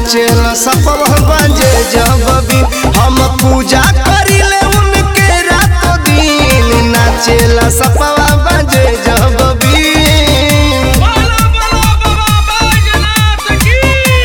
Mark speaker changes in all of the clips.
Speaker 1: नाचेला सपवा बजे जब भी हम पूजा करिले उनके रात दिन नाचेला सपवा बजे जब भी
Speaker 2: बोलो बोलो बाबा बैजनाथ की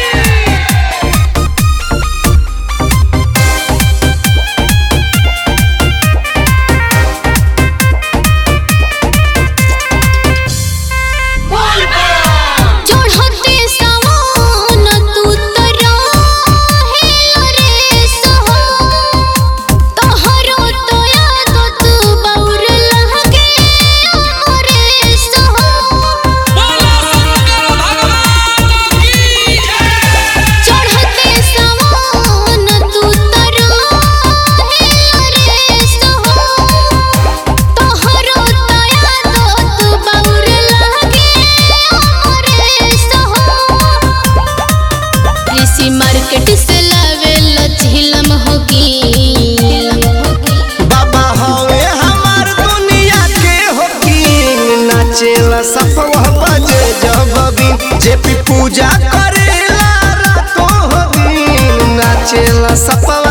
Speaker 3: चढ़ते सवन तू तरा हेलो रे सहो तोहरो तो याद तू बौर लहगे रे सहो
Speaker 2: बोलो शंकर भगवान की जय
Speaker 3: चढ़ते सवन तू तरा हेलो रे सहो तोहरो तो याद तू बौर लहगे रे सहो ऋषि मार्केट से लावेला झिलम होगी
Speaker 1: बाबा हवे हमार दुनिया के होकी नाचेला सपवा बजे जब भी जे भी पूजा करेला रातों दिन नाचेला सपवा